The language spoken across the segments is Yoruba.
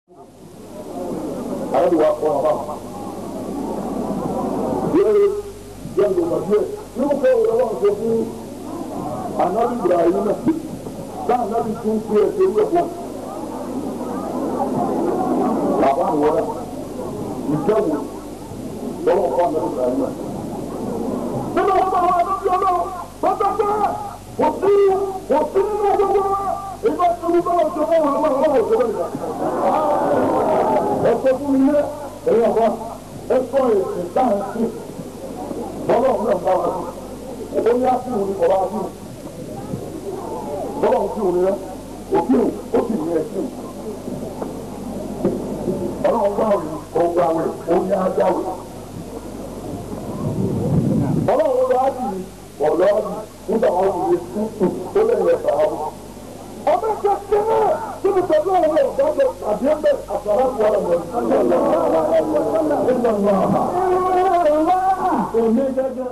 àyẹ̀wò wa kọ́ ọba yẹ́rẹ́ yẹ́n ló bá díẹ̀ yóò fẹ́ ìrọ̀lọ́ ṣe fún anabi ibrahim náà náà anabi tún fi ẹsẹ̀ wúlò fún bàbá àwọn náà ìjẹ́wò lọ́wọ́ fún anabi ibrahim náà. nínú ọgbà wa ló fi ọlọ́run bàtà pé kò sí kò sí nínú gbogbo wa ìgbà tí wọ́n bá wọn ṣe fún wọn àwọn ọmọ òṣèlú ìgbà. ẹ sọ fún mi ní ẹ̀yìn ọ̀gá ẹ sọ èsì dáhùn sí bọ́lá ọ̀hún náà bá wa sí ó ní àti òun kọ̀ bá sí bọ́lá ọ̀hún sí òun rẹ òkè ó sì ní ẹ̀sìn ọlọ́run bá òun ọgbà wẹ̀ ó ní ájáwẹ̀ ọlọ́run lọ á dì ọ̀lọ́ nígbà wọn kò lè sí ó lẹ́yìn ẹ̀fà ábù. ọbẹ̀ kẹ́kẹ́ náà tí mo tẹ̀lé ọ̀rọ̀ ìdájọ́ àbí ẹgbẹ́ àtàrà fún ọ̀rọ̀ mọ̀ òní gẹ́gẹ́.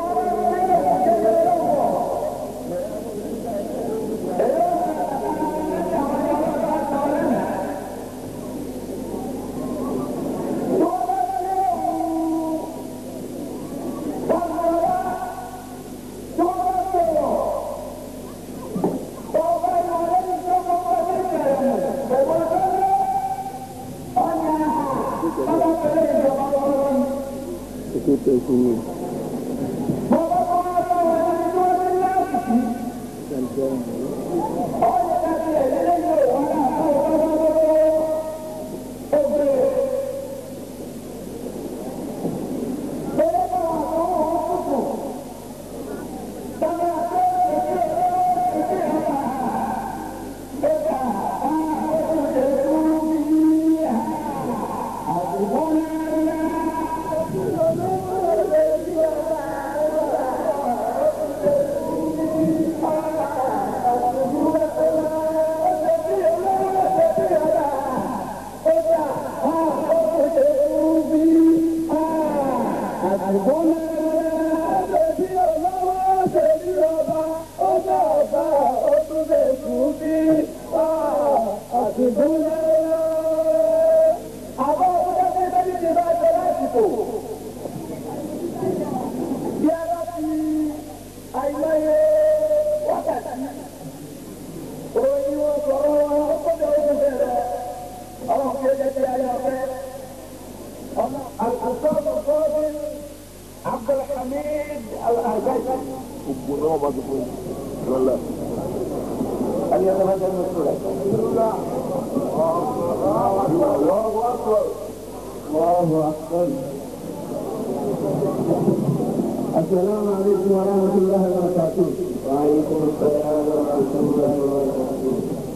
السلام عليكم ورحمة الله وبركاته. وعليكم السلام ورحمة الله وبركاته.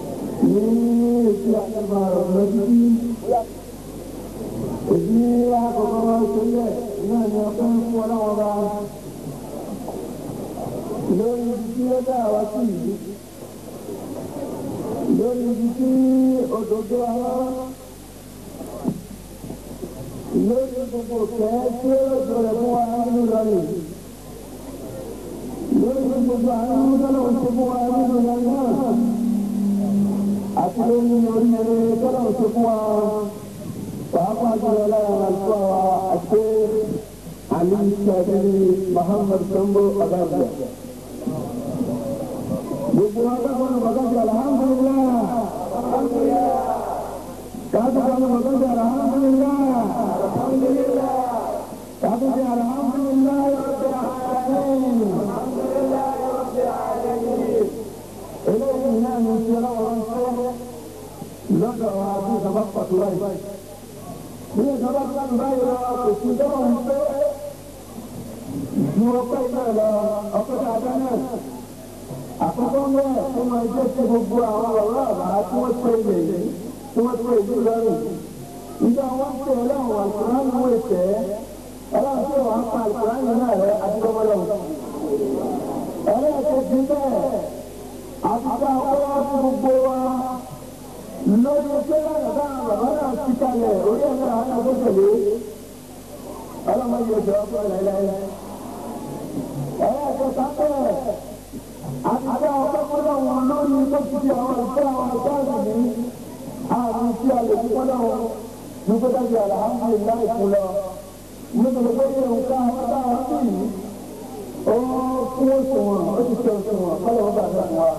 ní èsì àtàbà ọ̀rọ̀ títí èyí àkọ́kọ́ wá sílẹ̀ náà ni ọpẹ́ ń fún ọlọ́wọ́ bá lórí ibi tí ó dá wa sí yìí lórí ibi tí òdòdó àwọn lórí gbogbo kẹ́ tí ó lọ́jọ́ rẹ̀ fún wa nínú lọ́rẹ̀ lórí gbogbo àwọn tọ́lọ̀ ń ṣe fún wa nínú lọ́rẹ̀ náà àti lórí orí eré tọ́lọ̀ ń ṣe fún wa pàápàá jùlọ lára àlùfáà wa àti àlì sàdéli Muhammad Sambo Abacha. gbogbo wa bá wọn bàtàkì alhamdulillah káàtó wọn bàtàkì alhamdulillah alhamdulillah káàtó wọn alhamdulillah rabbil alamin alhamdulillah rabbil alamin. eléyìí náà ní ti ọlọ́wọ́ ń sọ lọ́dọ̀ wa bí ìjọba pàtó báyìí. bí ìjọba pàtó báyìí lọ kò sí ìjọba ń pẹ́ ju ọpẹ́ náà lọ ọpẹ́ tá a dá náà àkọ́kọ́ mẹ́ẹ̀ tó máa jẹ́ sí gbogbo àwọn ọ̀rọ̀ àbá tí wọ́n pè lè tí wọ́n pè ìlú lọ́rùn. Ìjọ wọn pè ọlọ́run àkùrán ní wọ́n tẹ̀ ẹ́ ọlọ́run tí wọ́n pa àkùrán yìí náà rẹ̀ adúgbọ́lọ́. ẹlẹ́ẹ̀kejì bẹ́ẹ̀ àbúkà ọwọ́ fún gbogbo wa lórí pé bàbá bàbá náà ti kalẹ̀ orí ẹ̀rọ àwọn agbókèlé ọlọ́run yóò jọ ọkọ̀ rẹ̀ lẹ́yìn. ẹlẹ́ẹ̀kẹta bẹ́ẹ̀ àtijọ́ ọ̀pọ̀pọ̀lọ́ wọn lórí tó ti di àwọn ìfẹ́ àwọn ìfẹ́ àgbẹ̀ àrùn tí a lè fún náà ní kó dájú alhamdulilayi fún lọ nítorí pé nǹkan àwọn táwọn sì yìí ó fún òṣùwọ̀n ó ti ṣe òṣùwọ̀n kọ́lọ̀ ó bàtà fún wa.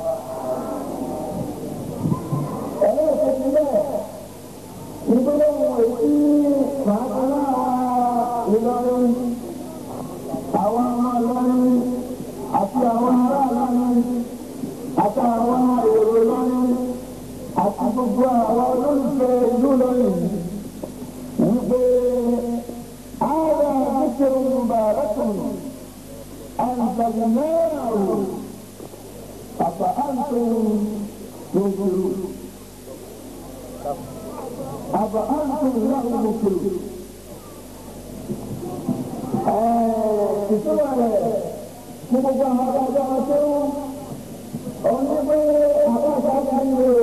ẹ̀rọ ìfẹ̀sí bẹ́ẹ̀ nítorí ohun èyí màá náà Ìlọrin àwọn ọmọ Ìlọrin àti àwọn ará Ìlọrin àti àwọn èrò Ìlọrin àti gbogbo àwọn olólùfẹ́ ìlú Ìlọrin wípé ara àdékèrè mubarakun àǹtàlùmẹ́rù àfà àǹtòun lóṣèlú àfà àǹtòun láwọn lóṣèlú. ìtura rẹ̀ fún gbogbo àwọn adájọ́ wọn tó òun ní pé àbájá ti ń lò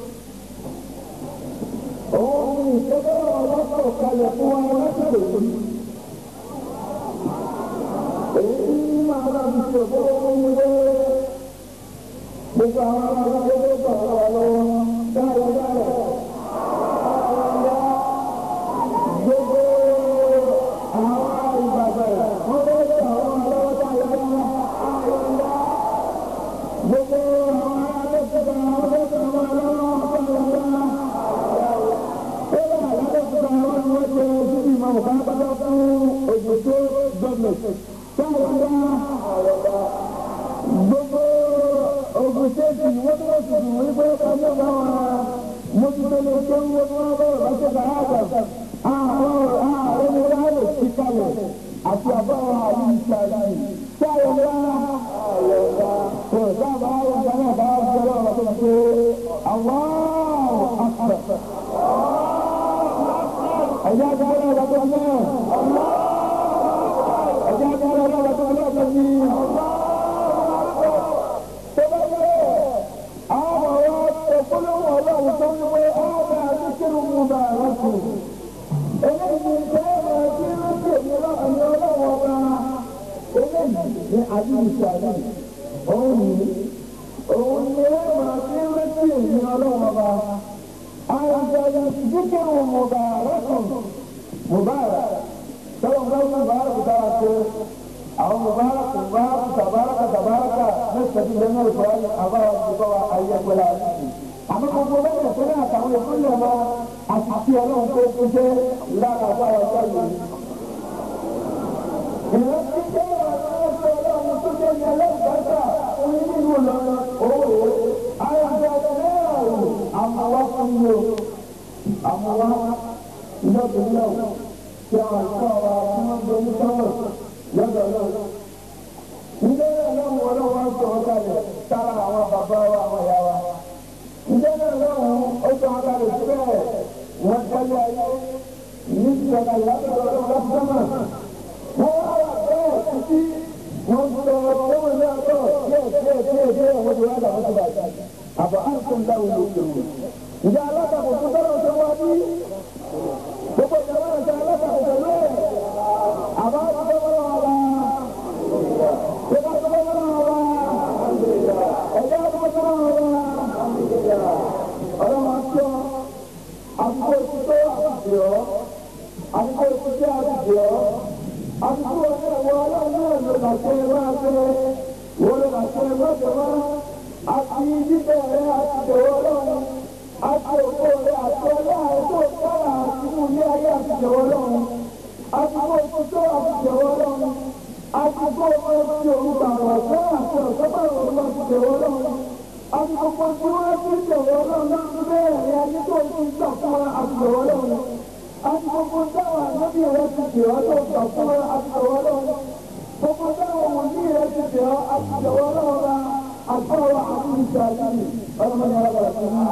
òun ní ìṣẹ́jọ́ ọlọ́pàá kalẹ̀ fún wa lọ́sọ̀rọ̀ yìí. èyí tí máa bá fi ṣe òkú ohun wé gbogbo àwọn adájọ́ tó gbà wà lọ́wọ́ dáadáa dáadáa. gbogbo àwọn ìbàdàn wọn bẹ gbà wọn lọ́wọ́ dáadáa. gbogbo àwọn adájọ́ wọn bẹ gbà wọn lọ́wọ́ dáadáa gbogbo ogun ṣéèkì wọ́n tó wọ́n tuntun wọ́n gbé ọjọ́ bá wọn mójútó lè tó ń wọ́n wọ́n bẹ̀rẹ̀ bá ṣe bàá àgbà àwọn ààrẹ ní wọ́n lè fi kalẹ̀ àti àbáwọn àyè ìṣàlẹ̀ sáyẹn wá kò sábà àwọn ìgbà náà bá wọn jẹ́ ọ̀rọ̀ tó ń pè àwọn àkàrà. ẹ̀yà agbára ọ̀rọ̀ tó ń náà ẹ̀yà agbára ọ̀rọ̀ tó ń náà tó ní. tó bá yẹ àwọn ọ̀rọ̀ òpólówó ọlọ́run tó ń wé ọ̀rọ̀ àdúgbò mú bá a rọ́pò. eléyìí ń tẹ́ ọ̀rọ̀ tí ó ń tẹ̀lé ọ̀rọ̀ ọlọ́run ọba eléyìí ní àdúgbò àdúgbò òun ní òun ní ẹ̀rọ àti ẹ̀rọ èmi ọlọ́run ọba. àyàjọyọ̀ díkìrù mùbàrẹ́kùn mùbàrẹ́ sọ́wọ́n bá wọ́n mùbàrẹ́kù dára pé àwọn mùbàrẹ́kù mùbàrẹ́kù tàbárẹ́kà tàbárẹ́kà mẹ́sàdí lẹ́nu ìfọwọ́yìn àbáwọ̀ ìfọwọ́ ayẹ́pẹ́lá àmọ́ gbogbo lẹ́yìn ìpínlẹ̀ àtàwọn ìpínlẹ̀ ọmọ àti tí ọlọ́run tó kú jẹ́ lára àbáwọ̀ ìfọwọ́ ìrántí jẹ́ ọ̀rọ̀ ọlọ́run tó jẹ́ ní ẹlẹ́gbẹ̀ẹ́ta orí nínú lọ́nà òwò ayọ̀dọ̀ mẹ́rù àmàwá fún mi o àmàwá lọ́dún náà tí àwọn àìsàn wa tí wọ́n gbé ní sọ́wọ́ lọ́dọ̀ náà. Ilé ọlọ́run ọlọ́run á sọ ọ́kàlẹ̀ sára àwọn bàbá wa àwọn ìyá wa. Ilé ọlọ́run ó sọ ọ́kàlẹ̀ síbẹ̀ wọ́n tẹ́lẹ̀ ayé ní ìjọba ìyàtọ̀ ọlọ́run lọ́sọ́mà. Wọ́n wá wà bẹ́ẹ̀ títí wọ́n sọ ọlọ́run ní àtọ̀ díẹ̀ díẹ̀ díẹ̀ díẹ̀ wọ́n ti wá dà wọ́n ti bàjẹ́. Àbọ̀ á ń tún dáwọ́ lókè wò. Ìjà alátakò tó tọ́lọ̀ tó wá bí. Gbogbo ìjọba ìjà alátakò pẹ̀lú ẹ̀. Àbá tó tọ́lọ̀ wà wá. Ìjọba tó tọ́lọ̀ wà wá. Ẹ̀jẹ̀ tó tọ́lọ̀ wà wá. Ọlọ́run aṣọ àbúkọ ìtútọ́ àbùdíọ́. Àbúkọ ìtútọ́ àbùdíọ́. Àbúkọ ìtútọ́ ọlọ́run náà ló bàtẹ́ wá pé wọ́n ló bàtẹ́ lọ́jọ́ wá. Àti bíbẹ̀ rẹ̀ àti ìdòwò ọlọ́run àti òkú rẹ̀ àti ọlá ètò ìtara àti inú ilé ayé àti ìjọwọ́ lọ́run àti kó o tó àti ìjọwọ́ lọ́run àti kó o tó ti òun tàwọn ọ̀sán àti ọ̀sán bá òun àti ìjọwọ́ lọ́run àti gbogbo tí wọ́n ti ìjọwọ́ lọ́run láti bẹ́ẹ̀ rẹ̀ ayé tó ti ń gbà fún wa àti ìjọwọ́ lọ́run àti gbogbo táwọn ànábì rẹ̀ ti jì ọ́ tó gbà fún wa àti ìjọwọ́ lọ́run gbogbo táwọn wòlíì rẹ̀ ti jì ọ́ àti ìjọwọ́ lọ́run àtọ́wọ́ àti ìṣàlẹ̀ ọlọ́mọdé alábàrà sí i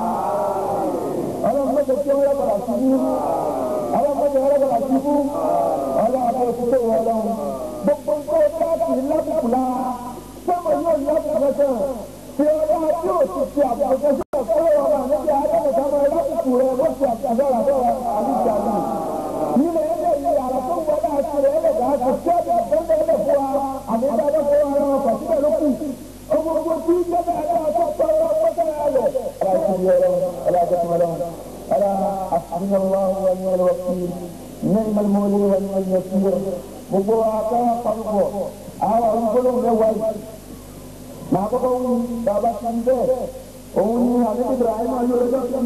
ọlọ́mọdé tí wọ́n yọ̀bọ̀rà sí i ọlọ́mọdé wọ́n yọ̀bọ̀rà sí i ọlọ́mọdé òṣìṣẹ́ wọn lọ́wọ́ gbogbo nǹkan láti lábùkù la sọ́mọ yóò lábùkù lọ́sẹ̀ tí ọlọ́ tí ò ti ti àbùkù lọ́sẹ̀ fún ọmọ àti àdéhùn sábà lábùkù rẹ̀ wọ́n ti àbùkù àbọ̀rà àbíjà náà nílẹ̀ ẹ̀dẹ̀ yìí àrà tó ń wọlé àti rẹ̀ ẹ̀dẹ̀ àti ṣẹ́ẹ̀dẹ̀ ẹ̀dẹ̀ ẹ̀dẹ̀ fún wa àmì ìdájọ́ fún wa ara wọn pàṣípẹ̀ ló kù ọmọ ogun tí jẹ́ bẹ́ẹ̀ náà tó tọ́ ọ lọ́wọ́ tẹ́lẹ̀ ayọ̀. ألا حسبنا الله ونعم الوكيل نعم المولى ونعم النصير gbogbo akẹ́wọ̀n pàrọ̀pọ̀ àwọn olùgbòlóhùn mẹ́wàá yìí màá kọ́kọ́ wù bàbá ti ń bẹ́ẹ̀ òun ni àdébí ibrahim ayọ̀lẹ́jọ́ sí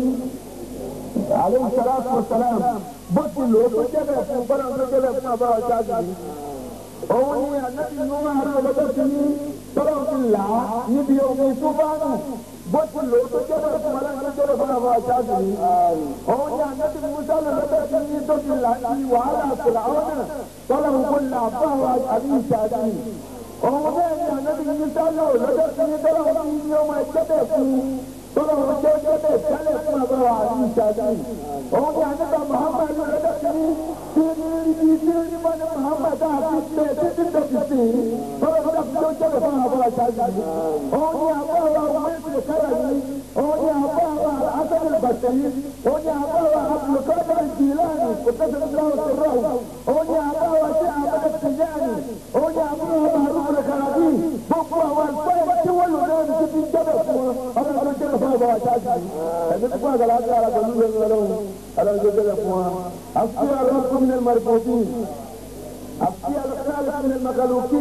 aleyhi salatu wa salam bó ti lò ó tó jẹ́bẹ̀ fún bọ́lá tó jẹ́bẹ̀ fún àbáwá jáde yìí òun ni ànábì nuhu ayọ̀lẹ́jọ́ sí ní tọ́lá ti là á níbi omi túbánù bó ti lò ó tó jẹ́bẹ̀ fún bọ́lá tó jẹ́bẹ̀ fún àbáwá jáde yìí òun ni ànábì musa ayọ̀lẹ́jọ́ sí ní tó ti là ní wàhálà fìlàwọ́nà tọ́lá ń kó là báwa àbí ìṣáájú yìí òun bẹ́ẹ̀ ni ànábì musa ayọ̀lẹ́jọ́ sí ní tọ́lá ń fi ní ọmọ ẹgbẹ́ bẹ́ẹ̀ fún tọ́lá ń jẹ́ ẹgbẹ́ bẹ́ẹ̀ tẹ́lẹ̀ fún àbáwá àbí ìṣáájú yìí òun ni ànábì muhammad ayọ̀lẹ́jọ́ sí ní tí ní ibi tí ní bá ní muhammad àti bẹ́ẹ̀ tí tí tó ti sìn tọ́lá ń fi tó jẹ́lẹ̀ fún àbáwá ìṣáájú yìí òun ni àbáwá ọmọ ẹ̀sìn káyà yìí òun ni àbáwá asẹ́lẹ̀ bàtẹ́ yìí òun ni àbáwá abdulkadir jìlánì kò tẹ́sẹ̀ ní láwọn ti rọ̀ òun ni àbáwá sí àbáwá tìjáni òun ni àbáwá màrúkú kàràbí gbogbo àwọn àlùfáà tí wọ́n lò lẹ́nu tí ti jẹ́bẹ̀ fún wọn ọlọ́run ló jẹ́bẹ̀ fún àbáwá ìṣáájú yìí ẹ̀mí tí fún àgbàlá àti àrà pẹ̀lú ìlú ọlọ́run ọlọ́run ló jẹ́bẹ̀ fún wọn. àfi àlọ́kùn ní ẹlẹ́mọ̀rẹ́fọ́tì àfi àlọ́kùn ní ẹlẹ́mọ̀kàlùkì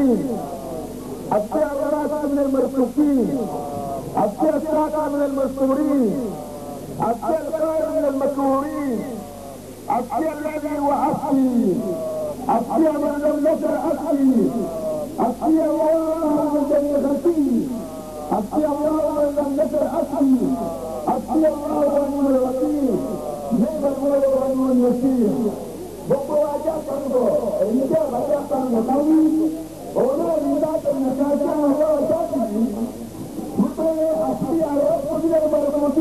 àfi àlọ́kùn ní ẹlẹ́mọ̀rẹ́fọ́tì àfi àlọ́kùn من المستورين أبكي الخير من المكروهين أبكي الذي وحشي أبكي من لم يزل أبكي أبكي الله من جميع خلقي أبكي الله من لم يزل أبكي أبكي الله ونعم الوكيل نعم المولى ونعم النصير gbogbo wa jẹ́ àtàǹgọ̀ èyí jẹ́ àbájá àtàǹgọ̀ káwí òun náà ní dáàbò nìkan sí àwọn ọ̀rọ̀ ọ̀ṣọ́ọ̀tì yìí wípé àti àwọn ọkùnrin ọmọdé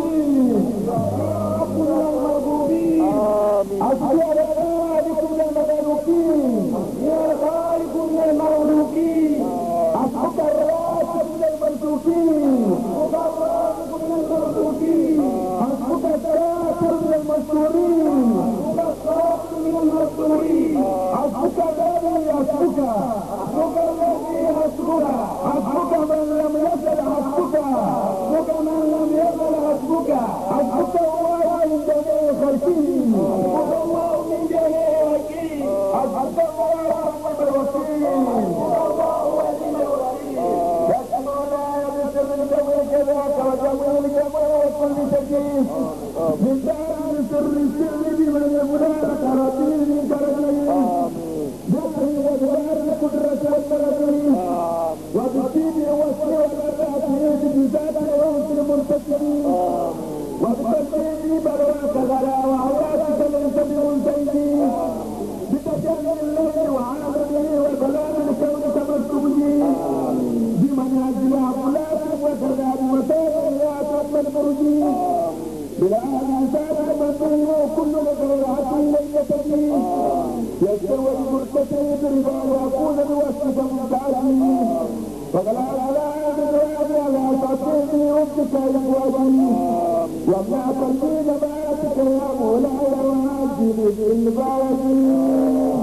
ọkùnrin ọmọdé àti àwọn ọkùnrin ọmọdé ọkùnrin ọmọdé أصحاب الراس من المنسوكين أصحاب الراس من المنصورين أصحاب الذي يصحبك أصحاب الذي يصحبك أصحاب من لم يزل حسبك أصحاب من لم يزل حسبك أصحاب الله من جميع خلقه أصحاب الله من جميع خلقه أصحاب الله رب الوكيل من دار سر السر بمن يبنى كراتين من كرتين دار ودار قدرة والترتين وبالدين والسر والتأثير بذات روح المرتكبين وبالتأثير برواك غلا وعواتك من سبيل الزيدين بتجلي الليل وعامله وبلاد الكون تمسكه بمنهج العقلات وكذاب وسائر يعتم البرج بلا انسان مسلم وكل مزرعة ليلة دين يستوي المرتكب برضا ويكون بوصف مبتعد فقال على ذكر على تعطيني ربك يقوى وما قلبي نباتك يا مولاي وعاجل بالبارك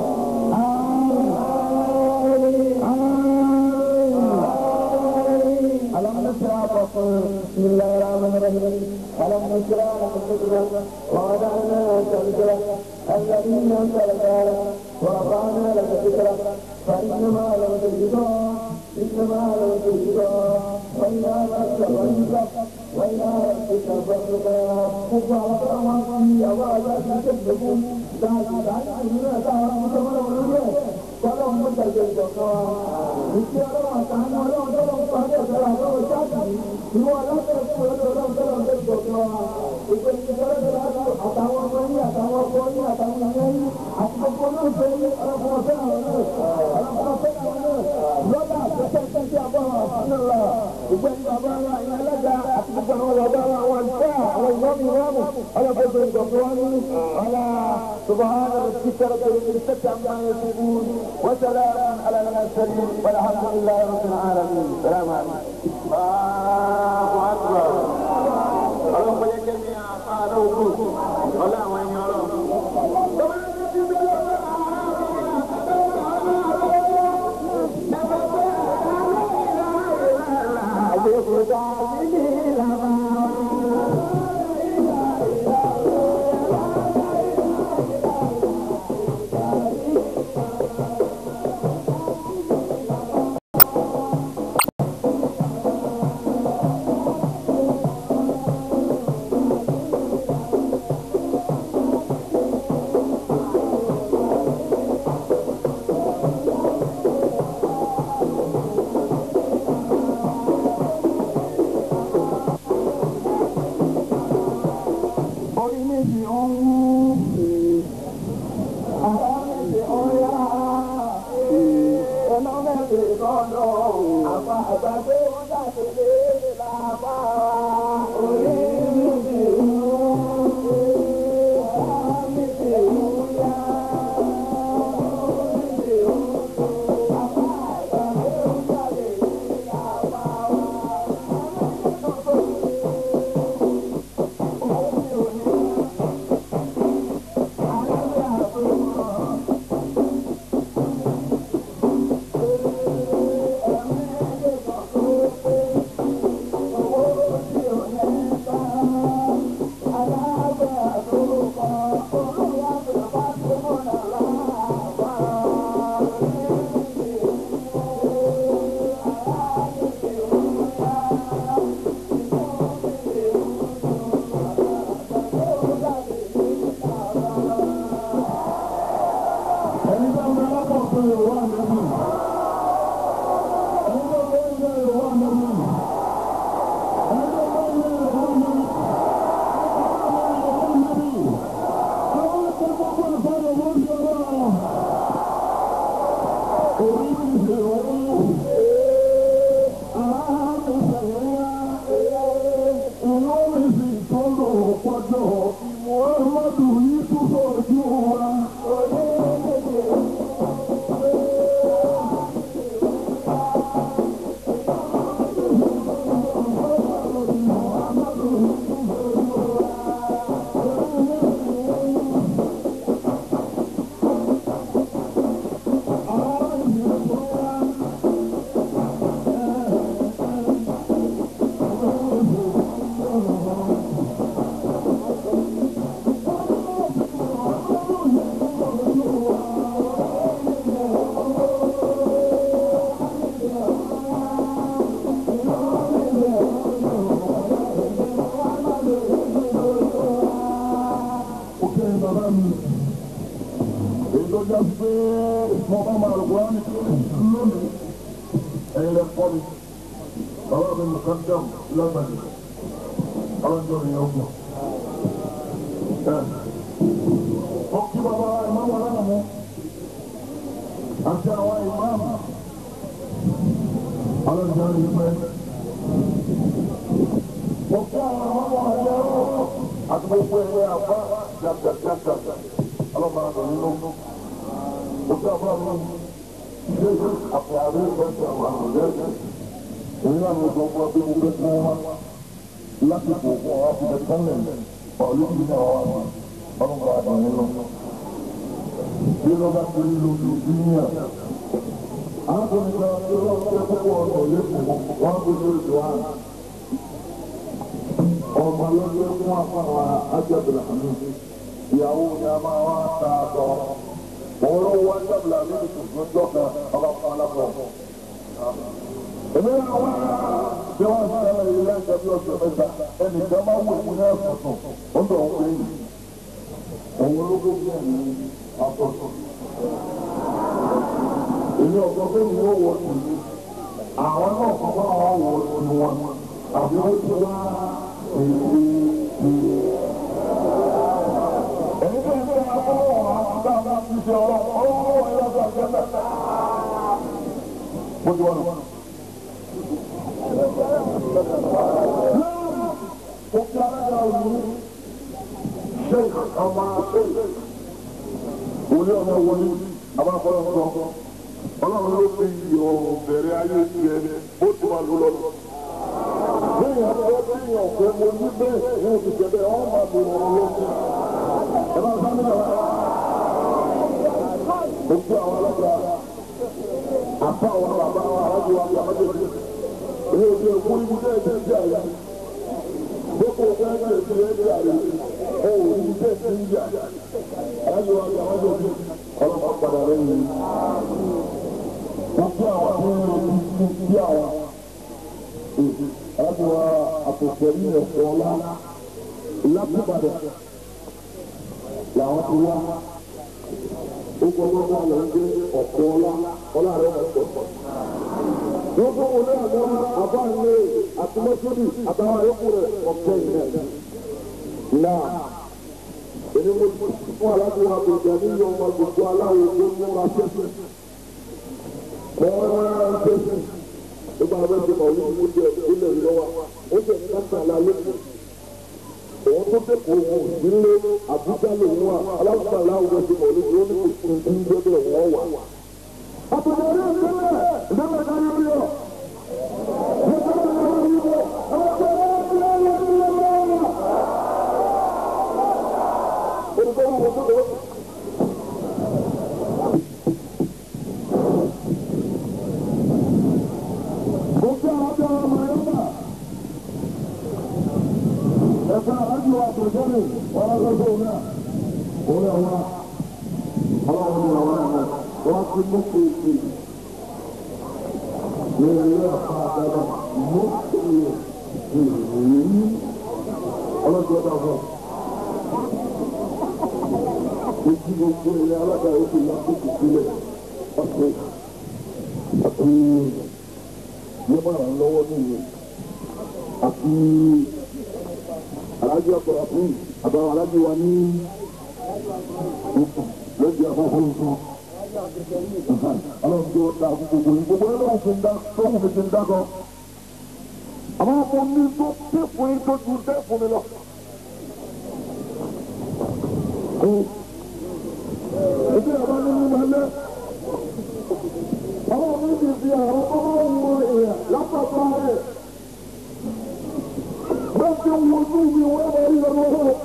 ألم نشرح بسم الله الرحمن الرحيم ألم نشرح لك صدرك ووضعنا لك وزرك الذين انزلنا ورفعنا لك ذكرك فإنما لم تجده إنما لم تجده وإلى ربك فارغب وإلى ربك فارغب وفعل أمامي أوعى تكذبون ذات ذات عيننا تعالى متمر ونجاه Tolong menjaga Joko. Mesti orang tahan orang tolong pada salah satu jadi. Dua orang tolong tolong tolong Joko. Itu kita adalah atau apa ini atau apa ini atau ini atau pun ini orang kuasa orang orang kuasa orang. Loba sesuatu siapa Allah. Bukan bapa Allah yang ada atau bukan Allah bapa wanita Allah nabi nabi Allah betul Joko ini Allah Subhana rabbika rabbil izzati amma yasifun وسلام على المرسلين والحمد لله رب العالمين السلام عليكم Allahu Akbar. Ọlọ́run kọjá kẹ́mi àpáàdé òkú. Ọlá àwọn ẹni ọlọ́run. Thank you. mo bá máa lọ wá ní lónìí ẹ̀yin lẹ fọ́ mi bàbá mi mú kájọ́m lágbàdì ọlọ́jọ́ mi yóò gbọ́. Mo kí bàbá ìmáàmù aláàmú mú àti àwọn ìmáàmù ọlọ́jọ́ mi pẹ́. Mo kí àwọn ìmáàmù àjẹrò àti gbogbo ẹgbẹ́ àbá jàjàjàjà ọlọ́mọ àgbẹ̀ nínú. Mo kí àbá mi ṣe àpò àrùn ìgbésẹ̀ àwọn àgbẹ̀ èyí náà ló sọ fún ọ pé mo fẹ́ fún wa lásìkò fún ọ fi tẹ̀sán lẹ̀ ọ̀lú ti náà wà ní ọdún kan àdùn nínú. bí ló bá ti rí lójú júníà àwọn kan nígbà tí ó lọ́wọ́ pé púpọ̀ ọ̀sọ̀ lẹ́kọ̀ọ́ wọn kò ní oṣù wa. ọmọ lọ́jọ́ fún afáwa ájọ́bìlà mi ìyàwó ni a máa wá ta àtọ̀ òun ló wá ájọ́bìlà mi tuntun lọ́jọ́ kan ọba fún alákọ̀ọ́ èmi náà wá bí wọ́n ṣe ẹ̀rọ ilé ẹ̀jẹ̀ bí oṣù mẹ́ta ẹnì kan máa wù ní ẹ̀fọ̀tún ó ń bọ̀ ń pè é òun ló gbé ẹ̀mí àfọ̀tún. èmi ọ̀gbọ́n pé mi yóò wọ sí i àwọn náà kọ́ bá wọn wọ sí wọn àbí ó ti wá èyí ti. èyí tó ń bẹ akọ́wọ́ wọn àti àwọn àti ìṣe ọ̀rọ̀ ọlọ́wọ́ wọn yóò gbà jẹ́ mẹ́ta. bó ti wọ́n lọ. Sheikh ọmọ Sheikh wòlé ọmọ wọlé abáfọlọ sọ Ọlọ́run ló fi yọ bẹ̀rẹ̀ ayé tiẹ̀ ó ti wà lọ lọ. Bẹ́ẹ̀ni àtọ́wọ́ bí yàn pé mo ní bẹ́ẹ̀ ní oṣù tẹ̀lé ọ̀hún máa bò wọ́n lọ́wọ́. Ẹ bá sá nígbà wá. Mo gbé àwọn ọlọ́gbà àpá àwọn bàbá wa alájọ wa bí àmọ́jọ́ bí. Èyí ò ní èkú ibùdó ẹ̀jẹ̀ sí àyà. Boko fẹ́ ṣe ti ẹ̀jẹ̀ àyà. Ó ò ní bẹ́ẹ̀ sí ìyá. Alájọ wa bí àmọ́jọ́ bí. Ọlọ́pàá padà lẹ́yìn. Mo gbé àwọn tó ń lò ní sí àwọn. Alájọ wa àpòpọ̀ ní ẹ̀fọ́ ọlá. Lápúbàdàn làwọn ti wá. Ó gbọ́ gbọ́ lọ ń gbé ọ̀pọ̀ ọlá. Ọlá rẹ̀ wọ̀ pọ̀ wọ́n fún wọn ní àgbọn àbáńlé àtúmọ̀sódì àtàwọn àyọkù rẹ̀ ọ̀kẹ́ ìrìn náà èmi mo fún aláàbò àgbèjà ní yọ ọmọ gbogbo aláwọ̀ tó ń múra sẹ́sẹ̀ wọ́n rárá ń sẹ́sẹ̀ nígbà wọn ti mọ̀ ní ìmú jẹ ilẹ̀ ìlọ́wà ó jẹ́ káńtà lálẹ́ òun tó dẹ́kun òun nílé àbújá lòun wà aláwọ̀ aláwọ̀ ti mọ̀ ní ìlú ní kò tún gbẹ́dẹ̀ wọ́n wà. àtúntò orí ìpínlẹ̀ ìjọba ìdarí orí ọ̀. Ọlọ́dún ọ̀dà fún ọ ojú gbogbo ilẹ̀ alága oṣù lásìkò sílẹ̀ ọ̀sẹ̀ àti yẹ́mọ̀ràn lọ́wọ́ nìyẹn àti alájú àpọ̀rọ̀ fún àbáwọ̀ alájú wa ní lọ́jọ́ àfọ́fọ́ nǹkan. Ọlọ́run tó da gbogbo yìí gbogbo ẹ̀ lọ́wọ́ fún dá tó wù mí ti ń dákọ̀. Àwọn ọmọ mi tó pé fún yín tó ju dẹ́ fún mi lọ ìdí àbá ní mímọ lẹ àwọn mi ti fi àwọn ọmọ wọn èèyàn lápapọ̀ rẹ̀ bẹ́ẹ̀ tí wọ́n tún mi wọ́n bá rí lọ́wọ́ wọn.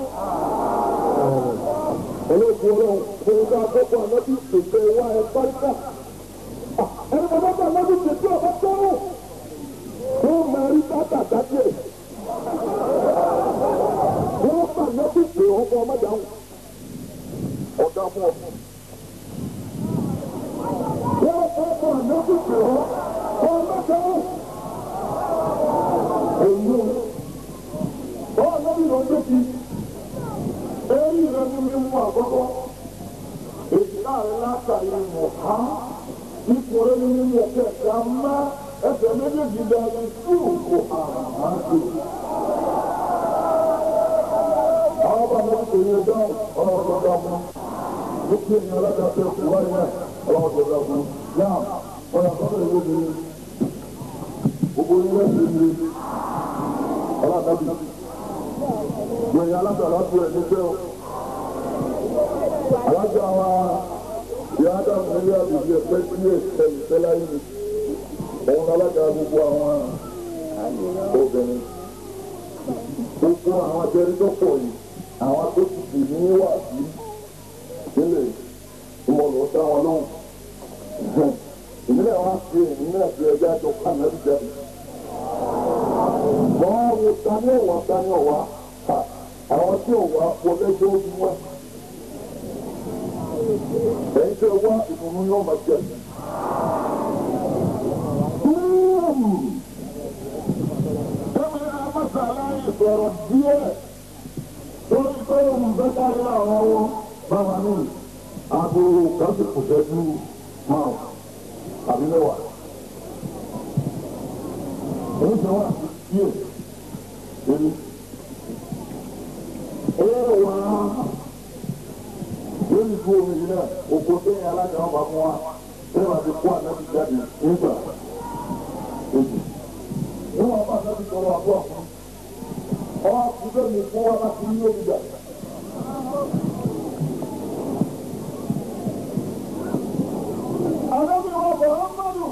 olóògùn ọlọ́run fún ká àkókò ànábì pèsè wá ẹ pàríkà ẹni bàbá bá ànábì pèsè ọ̀bá tọ́wọ́ wọ́n máa rí bàtà dájẹ́ wọ́n bá ànábì pè ọkọ̀ ọmọdé àwọn ọ̀dà fún ọ. Wọ́n ọkọ̀ ànábì pè ọ́ ọmọdé àwọn. Èyí o, ọ̀ ànábì lọ dé ti, èyí rẹ̀ ní mi mú àkọ́kọ́. Èyí náà látàrí mọ̀ká ipò rẹ̀ nínú ẹ̀kẹ́ ẹ̀ka má ẹsẹ̀ méjèèjì dáadé sí òkò àmàkè. àwọn bá wọn kò yẹ dáhùn ọlọ́wọ́ tó dá fún ní kí èèyàn alágbàtà ẹ̀kọ́ wáyé náà ọlọ́wọ́ tó dá fún náà wọ́n yà sọ́dọ̀ ìwé mi gbogbo ilé ẹ̀sìn mi ọlọ́dàbí gbẹ̀yìn alágbàtà tó ẹ̀ nígbẹ́ o alága wa ìyá ádámù nílé àbùkù ẹgbẹ́ tí yóò ṣe ìfẹ́lá yìí òun alága gbogbo àwọn obìnrin gbogbo àwọn abẹ́rẹ́ tó pọ̀ yìí àwọn tó ti dì ní wà sí nílẹ̀ ìmọ̀lọ́ sáwọn lóhùn ìmílẹ̀ wa ṣe ìmílẹ̀ fi ẹja tó ká mẹ́rin jẹ́ wọ́n wo tani ọ̀wá tani ọ̀wá àwọn tí ọ̀wá wọlé tó ń wá ẹ̀yin tẹ́ wá ìdùnnú yóò máa jẹ. Kẹ́mi Amásàlá ìsọ̀rọ̀ díẹ̀ lórí pé òun fẹ́ kárí àwọn ọwọ́ báwa ní aago kájú kò ṣẹ́jú máa àbí mẹ́wàá. Èyí ṣe wá sí díẹ̀ èmi. Ẹ̀rọ wá lórí ìlú omi yìí náà oko sẹ́yìn alága ọba fún wa sẹ́yìn àti kó ànábi jáde nígbà èjì. níwọ̀n bá ànábi sọ̀rọ̀ àbọ̀ fún ọwọ́ àkùnfẹ́ mi fún wa láti ní omi jà. ànábi wọn bọ̀ ọ́n mọ́dù.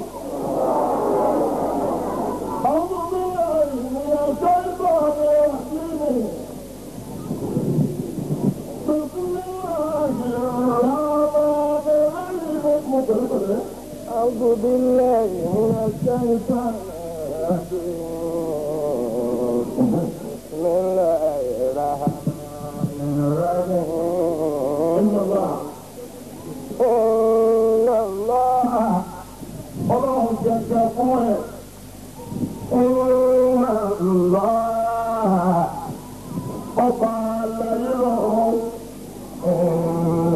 àwọn ọmọ mi ìrìn àjọ ìgbà rẹ̀ sí mi. أعوذ بالله من الشيطان الرجيم بسم الله الرحمن الرحيم إن الله إن الله ọlọ́run jẹjẹ fún ẹ. إن الله ọba aláyé lọ́rùn. إن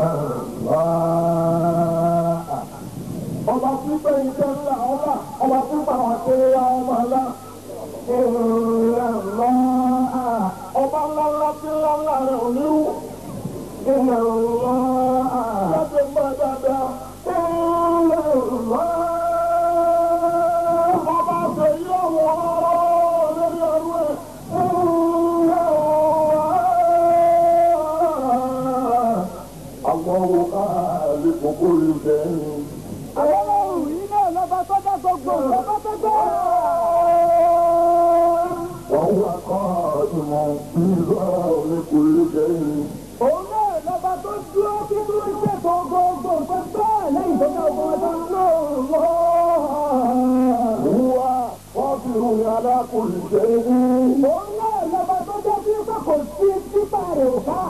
الله ọba pípẹ́ iṣẹ́ ńlá ọlá ọba pípẹ́ àwọn akéré ọmọ ńlá. إن الله ọba ńlá ńlá tí ńlá ńlá rẹ̀ ò ní rú. إن الله láti mọ́ dáadáa. إن الله ọba ṣe yí ọ̀wọ́ lórí ọdún ẹ̀. àwọn wo ká lè kókó lè bẹ́ẹ̀ Àwọn òyìn náà lọ́ba tó dá gbogbo lọ́ba tó dá. wọ́n wá kọ́ ìmọ̀ nígbà oníkùnrin jẹ́yìn. Òun náà lọ́ba tó dúró tí tó ń ṣètò gbogbo nǹkan bẹ́ẹ̀ lẹ́yìn tó dá ọmọ ọdún lọ́wọ́. Wúwa wọ́n fi ròyìn alákùnrin jẹ́yìn. Òun náà lọ́ba tó dá bí ó kò sí títà rẹ̀ ò bá.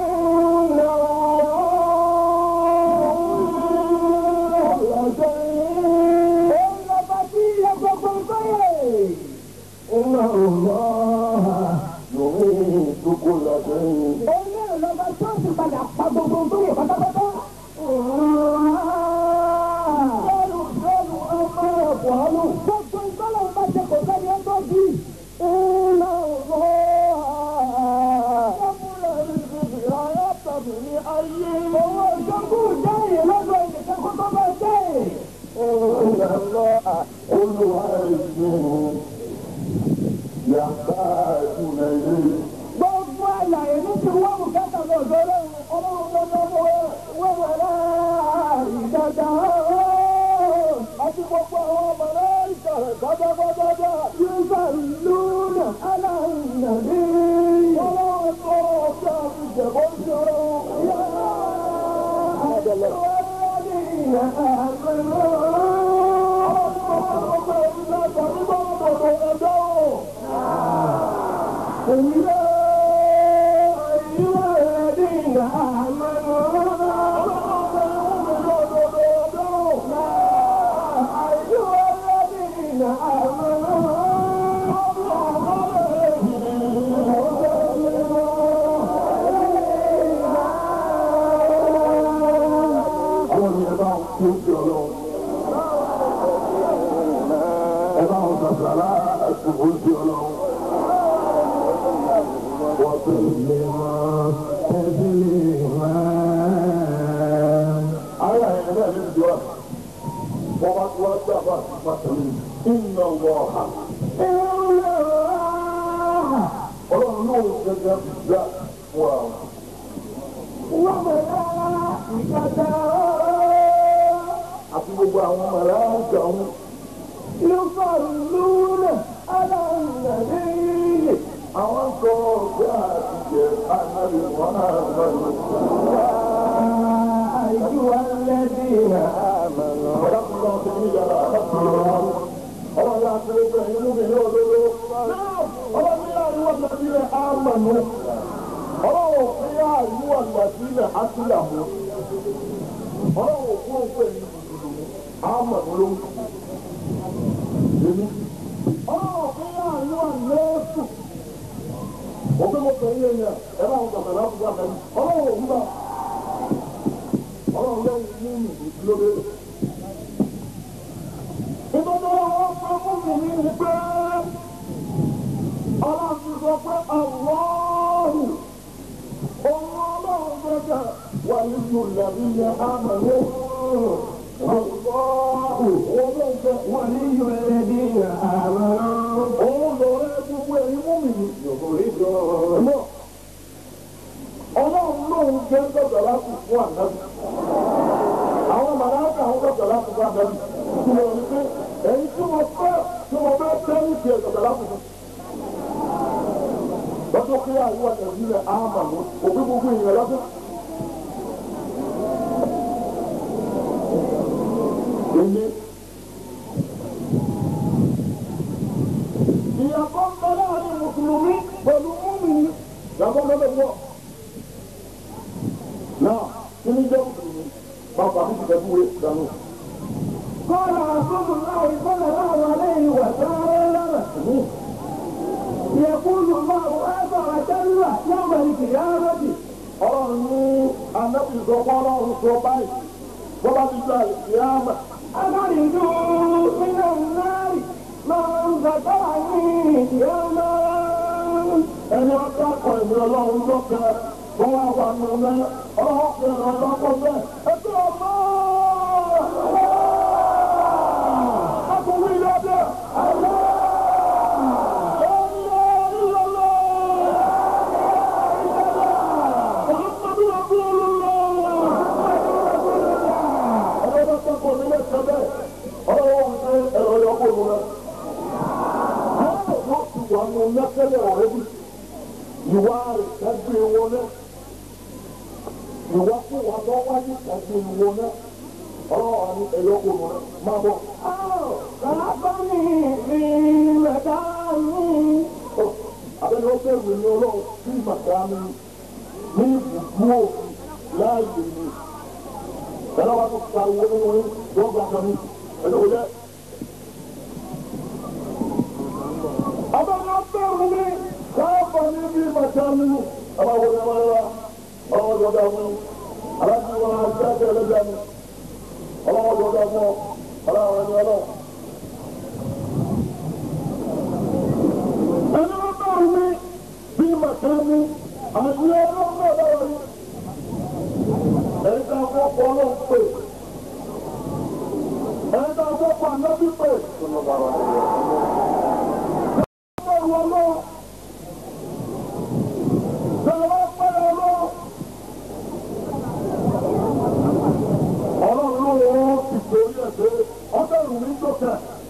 Òun lọ́ba tí ilé gbogbo nǹkan yẹ̀. Iná ọ̀la yòówé ìdókò làbẹ́yìn. Òun náà lọ́ba tó ti padà pa gbogbo nǹkan yẹ̀ pátápátá. Bẹ́ẹ̀ni bẹ́ẹ̀ni ọmọ ẹ̀kọ́ ọ̀nù. Gbogbo nǹkan lọ́wọ́ bá ṣe kò sẹ́ni ẹ̀ tó bí. Iná وسلم تسليما Ayé àyẹ̀ náà ní ìjọ rẹ̀. Wọ́n bá tí wọ́n gbà bá ti pàtó ní iná wọ ọ̀hà. Ọlọ́run ló ń gẹ́gẹ́ gbà fún àwọn. Àti gbogbo àwọn màrá ń kà ń. Àwọn sọ ọ̀gá àtijọ́ ànábì wọn náà lọ́nà. أيها الذين آمنوا Ọlọ́run ti ní yàrá àkàtúntò ọlọ́run yà ti gbogbo ẹ̀yin mú mi ní òdodo. Ọlọ́run ní àríwá ìgbàsílẹ̀ àmàlú. Ọlọ́run fi àríwá ìgbàsílẹ̀ àtìyàmú. Ọlọ́run kú òkú ẹ̀yin mùsùlùmí àmàlú ló ń kú. Èmi. Ọlọ́run fi àríwá lẹ́sù. Òfin mo pè é yẹn yẹn, ẹ bá wọn gbàgbé láti gbà mẹ́rin. Ọlọ́run ò ń gbà. Ọlọ́run lẹ́yìn mú mi ìdílé ìbọ̀dọ̀ wọn fẹ́ fún mi ní ni pé ọlọ́run ti sọ pé àwọ̀ọ́rù òun ọlọ́run gbẹ́gẹ́ wà nínú ìlànà ìyẹn àmàlẹ́ àwọ̀ọ́rù olóńgbẹ wà nínú الذين آمنوا òun lọ́rẹ́ gbogbo ẹ̀yin mú mi ní يخرجون ọlọ́run lóun jẹ́ gbọ́dọ̀ láti fún ànábì àwọn màláàkà àwọn gbọ́dọ̀ láti fún ànábì tí mo rí pé èyí tí mo fẹ́ tí mo fẹ́ tẹ́ ní ti ẹ̀gbọ́dọ̀ láti fún. lọ́jọ́ kí àríwá nàìjíríà àmà ló òbí gbogbo ìyẹn lọ́sẹ̀. èmi ìyàtọ̀ ń bẹ láàrin mùsùlùmí pẹ̀lú múmi yàtọ̀ lọ́dọ̀ wọ̀. náà kí ni jẹ́ mùsùlùmí bàbá mi ti fẹ́ fún wẹ́ dànù. قال رسول الله صلى الله عليه وسلم يقول الله عز وجل يوم القيامة ọlọ́run ní anábì sọ fún ọlọ́run sọ báyìí bọ́lá ti gba ìyáàmà أخرجوا من النار من ذكرني يوما ẹni ọjọ́ akọ ìwé ọlọ́run lọ́kẹ́ wọ́n wá wà nù náà ọlọ́run fi ràn án lọ́kọ́ bẹ́ẹ̀ ẹgbẹ́ ọmọ akọ̀wé ilé ọdẹ Ìwà rẹ̀ kájú wọn náà. Ìwà fún wa tó wáyé kájú wọn náà. Ọlọ́run àní ẹ̀yọ́ kò nù náà. Máa bọ̀. خلقني في مكاني Abẹ́ni ó bẹ̀rù ní ọlọ́run sí màkàmì ní ibùdó òfin láàyè ni. Bẹ́ẹ̀ wá tó ka owó nínú yín wọ́n gba kan ní ẹ̀dọ̀ wọlé. Abẹ́ni ó bẹ̀rù ní káàbọ̀ ní bí màkàmì. Ọba wọlé wọn lọ, ọlọ́wọ́ jọ̀dá wọn. Aláàbí wọn á jẹ́ ẹgbẹ́ ẹlẹ́gbẹ́ mi. Ọlọ́wọ́ jọ̀dá wọn, ọlọ́wọ́ ẹni ọlọ́wọ́. ẹni wọn bá rú mi bí màkà mi àti ọlọ́run náà lọ́wọ́ yìí. ẹni tá a fọ́ pọ̀ ọlọ́run pè ẹni tá a fọ́ pọ̀ ànábì pè. bẹ́ẹ̀ni ọlọ́run bẹ́ẹ̀ wá pẹ́rẹ́ ọlọ́run. ọlọ́run ló wọ́n ti torí ẹ̀ pé ọbẹ̀ rù mí sókè.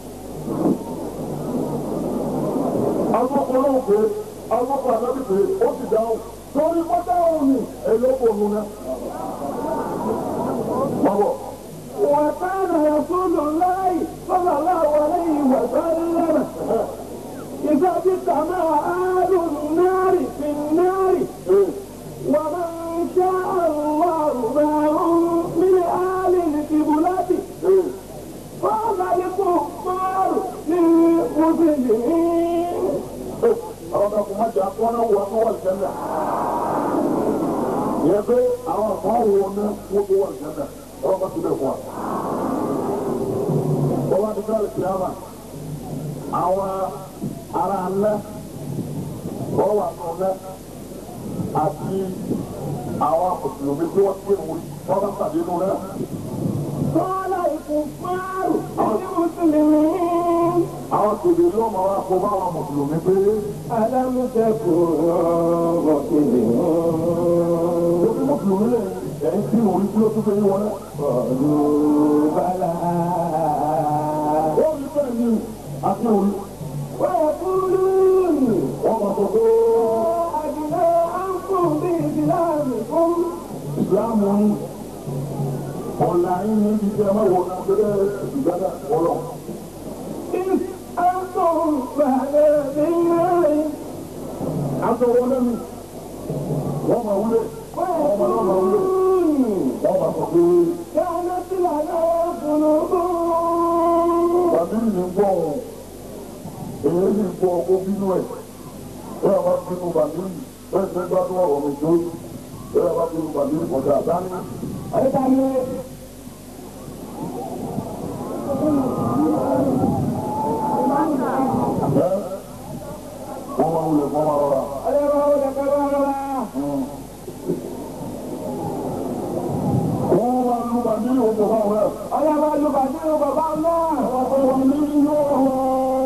agbọ́kọ̀ọ́lọ́wọ́ pé agbọ́kọ̀ àdábì pé ó ti dáhùn torí pátá òun ni ẹ̀lọ́pọ̀ òun náà. Báwọ̀, وكان رسول الله صلى الله عليه وسلم إذا اجتمع أهل النار في النار ee, ومن شاء الله معهم من أهل القبلة ee, قال الكفار للمسلمين ee, àwọn ọmọ ọkùnrin máa jẹ́ akọ́nà wọ ọkọ̀ wọ̀ ìjẹ́nà. Ìyẹn pé àwọn kan wọ ní wọ́n tó wọ̀ ìjẹ́nà, ọlọ́run bá ti bẹ̀ fún wa. Wọ́n bá ti fẹ́ lè fi hàn àwọn ará ńlá, wọ́n wà fún ọ̀nà, àti àwọn mùsùlùmí tí wọ́n ti wọ́n wọ́n bá pàdé nù rẹ̀. قال الكفار للمسلمين àwọn tòbí ló máa wá kó bá àwọn mùsùlùmí pé ألم تكونوا مسلمين orí mùsùlùmí lè ẹ̀yìn tí orí tí ó tún fẹ́ yí wọn náà. قالوا بلى ó rí bẹ́ẹ̀ ni àti orí ويقولون wọ́n máa sọ pé أبناءكم بإسلامكم ìsìláàmù ń ọ̀la yín ní ibi tí ẹ máa wọ̀ náà pẹ̀lẹ́ ìgbàdà ọlọ́. إذ أنتم بعد بالله aṣọ wọn lẹ́nu wọ́n máa wúlé wọ́n máa náà máa wúlé ويقولون wọ́n máa sọ pé كانت لنا ذنوب bàbílì ní gbọ́ ọ̀hún èyí ní gbọ́ ọkọ̀ bínú ẹ̀ bẹ́ẹ̀ bá bínú bàbílì bẹ́ẹ̀ ṣe gbádùn ọ̀rọ̀ mi tó bẹ́ẹ̀ bá bínú bàbílì kọjá àdáni. أيضا ẹ́ wọ́n máa wúlé wọ́n máa rọra. أيضا ذكرنا wọ́n máa lu bàbílì òjò fáwọn ẹ̀. أيضا يبادر بابا الله àwọn ọmọ mi ní yóò wọ́.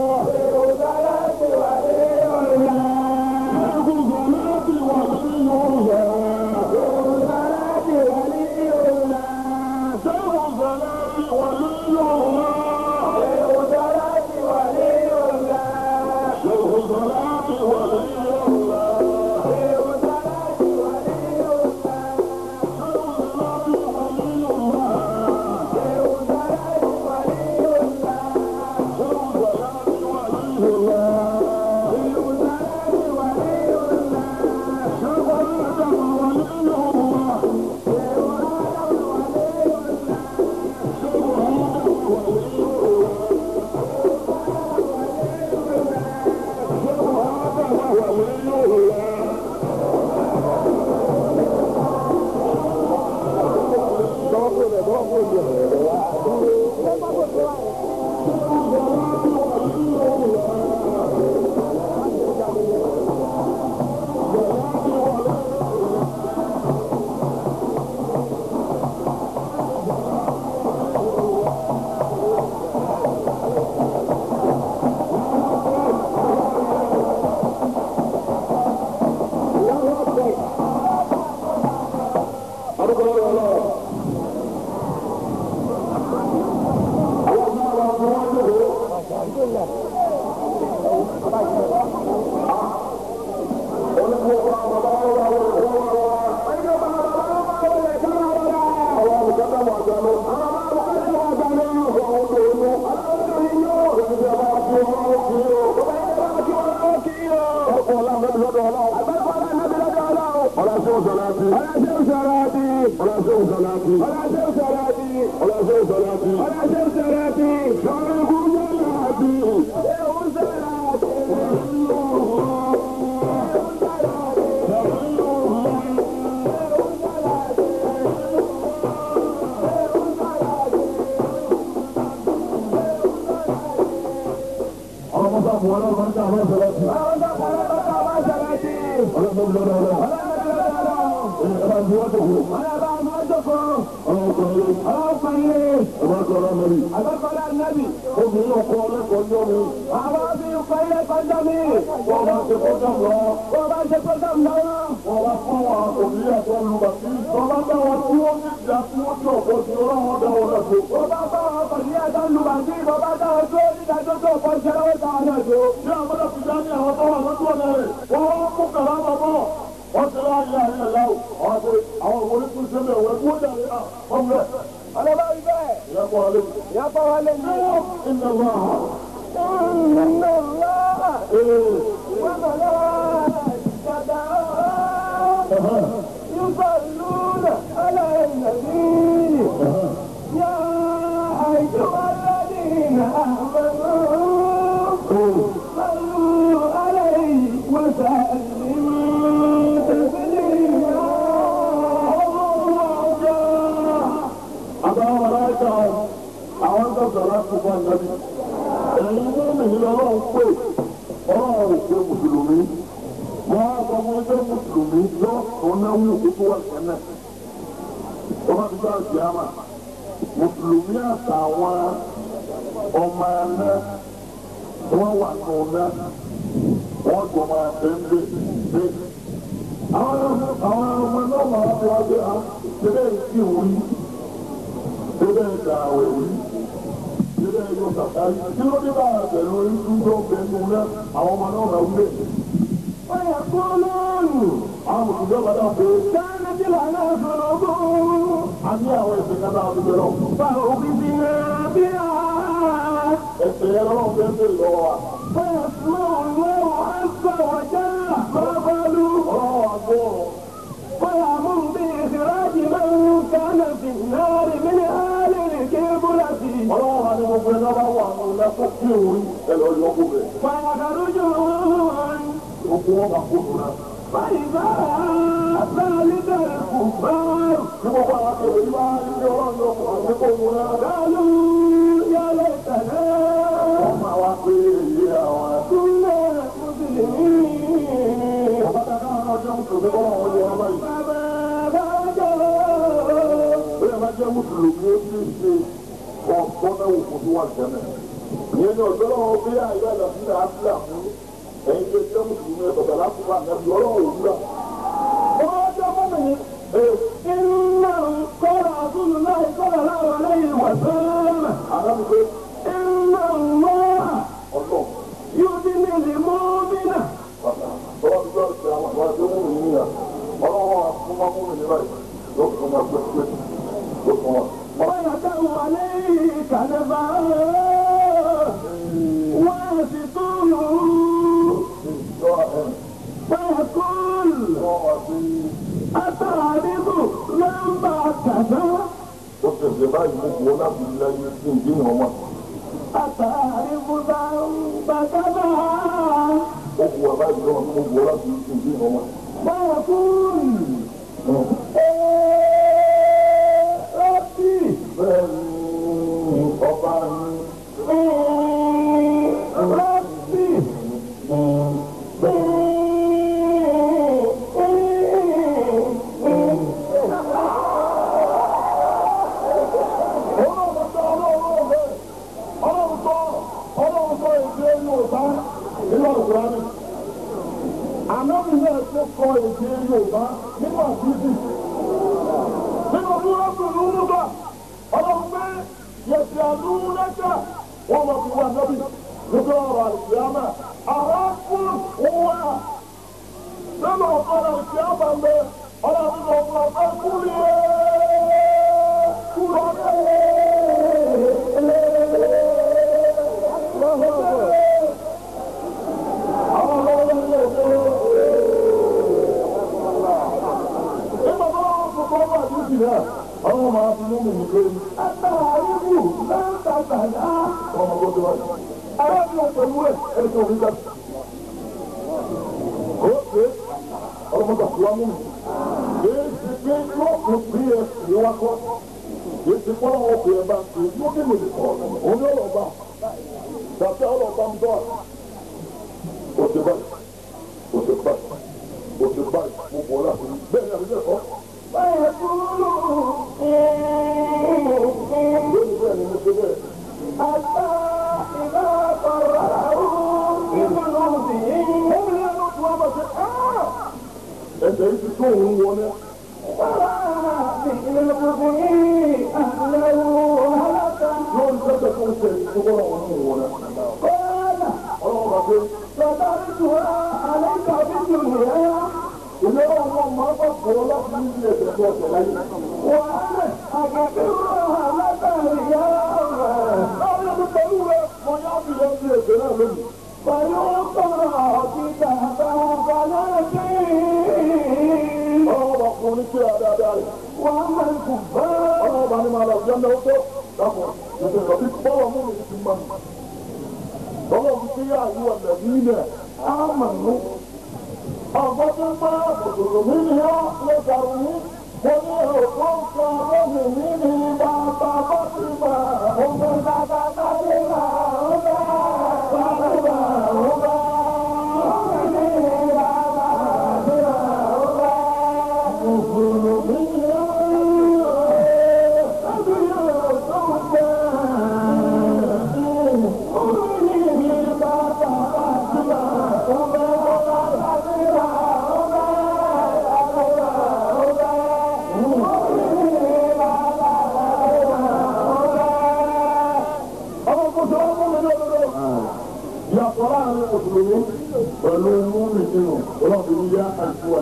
Obìnrin ọkọ ọlẹ́kọ̀ọ́ ní ọmọ Àwọn bí ìpẹ́ ilé kọjá mi. wọn máa ṣe kọjá lọ. Wọ́n bá ṣe kọjá mi lọ́wọ́. Wọ́n wá fún wa òbí àti olùbàtí. Bàbá bá wọn tí wọ́n ní ìjà tí wọ́n tí ọ̀pọ̀ sí ọlọ́run dá wọn lẹ́kọ̀ọ́. Wọ́n bá bá wọn pọ̀ sí ẹjọ́ lùbàdí. Wọ́n bá dá wọn tó nígbàjọ́ tó pọ̀ sí ẹlọ́wọ́ táwọn náà tó. Bí àwọn ọmọdé fi dání àwọn tó wà lọ́dún ọ̀nà rẹ̀, wọ́n wá mú kàrá bàbọ̀. Wọ́n ti rá ayé ayé ẹ̀lá o. Àwọn àti àwọn òwò oníkùn ṣe bẹ̀ wẹ̀ kúrò dàrí à. Wọ́n bẹ̀. Ọlọ́bá rí bẹ́ẹ̀. Ìyá kọ́ alẹ́ mi. Ìyá bá wa lé ní. Iná wà á. Nínú ńlá. Ee. Wọ́n bọ̀ lọ́wọ́ ìjọba. Yúbọ̀ lúnà aláìlẹ̀bí. Yá àìjọba lẹ́yìn àmọ́nà. Sọ́lú aláì wọ́sàlímù tẹ̀sílímù. Àbáwọn aláìka àwọn ń tọ̀sọ̀ láti fún àjọbí. Ẹ̀yin tó mì ní ọlọ́run pè ọlọ́run ò pé Mùsùlùmí. Wọ́n á sọ fún ẹgbẹ́ Mùsùlùmí lọ́wọ́ tó náwó kó tó wà lẹ́nà tó bá ti bá àjẹ àmà mùsùlùmí àtàwọn ọmọ ẹ̀ná wọ́n wà nù ná wọ́n jọ máa tẹ́ńdé dé. àwọn àwọn ọmọ náà máa fi wá dé à síbẹ̀ sí wí síbẹ̀ dàwẹ̀ wí síbẹ̀ yóò kàkà yìí kí ló dé bá àtẹ̀lé orí tó bẹ̀rù náà àwọn ọmọ náà máa wúlé. ويقولون àwọn mùsùlùmí ọ̀gá náà pé كانت لنا ذنوب a ní àwọn ẹ̀sìn kan náà ti bẹ̀rẹ̀ ọ̀hún. فأخذنا بها ẹ̀sìn yẹn lọ́wọ́ fẹ́ ń bèrè lọ́wọ́ wa. فيسمع الله عز وجل ما قالوا ọlọ́wọ́ àgbọ̀ ويأمر بإخراج من كان في النار من أهل الكبرة ọlọ́wọ́ wa ni gbogbo ẹ̀dá bá wà nù lẹ́kọ̀ọ́ kí òun ẹ̀lọ́ yọkù rẹ̀. فيخرجون gbogbo wọn máa kó nù náà. فإذا ذلك الكفار Bí gbogbo àwọn akẹ́kọ̀ọ́ yìí bá ń ṣe ọlọ́run lọ fún àwọn akẹ́kọ̀ọ́ wọn náà. قالوا يا ليتنا Wọ́n máa wá pé èyí àwọn كنا مسلمين àbáta káwọn náà jẹ́ mùsùlùmí kọ́ wọn yẹ wọn báyìí. فما رجعوا Bí ẹ bá jẹ́ mùsùlùmí ó sì ṣe ọ̀gbọ́n náà wò fún tó wà jẹ́mẹ̀. Ìyẹn ni ọ̀dọ́ lọ́wọ́ bí àyè àlàfíà àfíà fún ẹ̀yin tó jẹ́ mùsùlùmí ẹ̀ bàbá láti wà nẹ́bí ọlọ́run òwúrọ̀. إنهم قال رسول الله صلى الله عليه وسلم Àdámi pé إن الله ọlọ́run يدني المؤمن bàbá tọ́wọ́ ti gbọ́ ìṣe àwọn àwọn ẹgbẹ́ mú mi níyà. Ọlọ́run wa fún wọn mú mi ní báyìí. Ló fún wọn gbé gbé ló fún wọn. ويدعو عليه كنفا ويسطول ويقول أتعرف لما كذا ó tẹ̀sẹ̀ báyìí mo kú ọ láti ilé ayé tí ń dín ọmọ أتعرف ذنب كذا ó kú ọ báyìí lọ́wọ́ mo kú ọ láti ilé tí ń dín ọmọ. ويقول ربي bẹ́ẹ̀ ni ọba ní ربي ọlọ́run sọ ọlọ́run bẹ́ẹ̀ ọlọ́run sọ ọlọ́run sọ èdè Yorùbá nínú ọ̀gbọ́n ànábì náà tó kọ èdè Yorùbá nínú àdúgbò nínú búrọ́dù lúrúbà ọlọ́run pé yẹ̀sì àdúrẹ́kà wọ́n mọ̀ fún wa nábì nígbà ọ̀rọ̀ àìsíámà àrákùn wà nínú ọ̀rọ̀ àìsíámà ń bẹ ọlọ́run lọ fún ọ̀fẹ́ kúrìẹ́ àwọn máa fi lómi ní pé أتعرف لما كذا ọmọ tó ti wáyé. arábìnrin pẹ̀lú ẹ̀ ẹni tó rí jáde. ó ṣe ọmọ tó wá mú mi. èyí ti pé yóò fún bí ẹ sì wá kọ́. èyí ti pọ́n àwọn ọkùnrin bá ń pè é yóò kí lè kọ́ òun ní ọlọ́ọ̀bá. tàbí ọlọ́ọ̀bá ń bọ̀. ó ṣe báyìí ó ṣe báyìí ó ṣe báyìí mo bọ̀ ọ́ láti rí bẹ́ẹ̀ ni àbíjẹ́ kọ́. ويقول lónìí bẹ́ẹ̀ ni mo ṣe bẹ́ẹ̀. حتى إذا قرأه بقلوبهم ẹsẹ̀ yìí ti tó òun wọlé. ورأى بقلوبه أهله هلكا lórí sẹ́sẹ̀ tó ń ṣe ìṣòro àwọn ọmọ wọlé. قال ọlọ́run bá pé ستركها عليك بالدنيا ilé ọmọ máa bá bọ̀ láti ní ilé ẹ̀sẹ̀ tó ọ̀sẹ̀ láyé. وأنا أغفرها لك اليوم láwọn ẹbí pẹ̀lú rẹ̀ mo yá bí lọ sí ẹ̀sẹ̀ náà lónìí. فيقرأ كتابه فنجيه ọlọ́run bá fún ní kíra dáadáa rẹ̀. وأما الكفار ọlọ́run bá ní máa lọ sí ẹ̀mẹ́ tó. dàpọ̀ ẹ̀sẹ̀ lọ sí bọ́ọ̀lù mú mi ti mọ́ mi. ọlọ́run ti yá àyíwá lẹ̀bí ilẹ̀ ámànú. ọ̀gbọ́n tó ń bá òṣèlú mi ni ó lè dàrú ní. mo ní òkú nǹkan lónìí mi ni bàbá bá ti bá ọgbọ́n bàbá bá ti bá ọgbọ́n bàbá bá ọgbọ́n.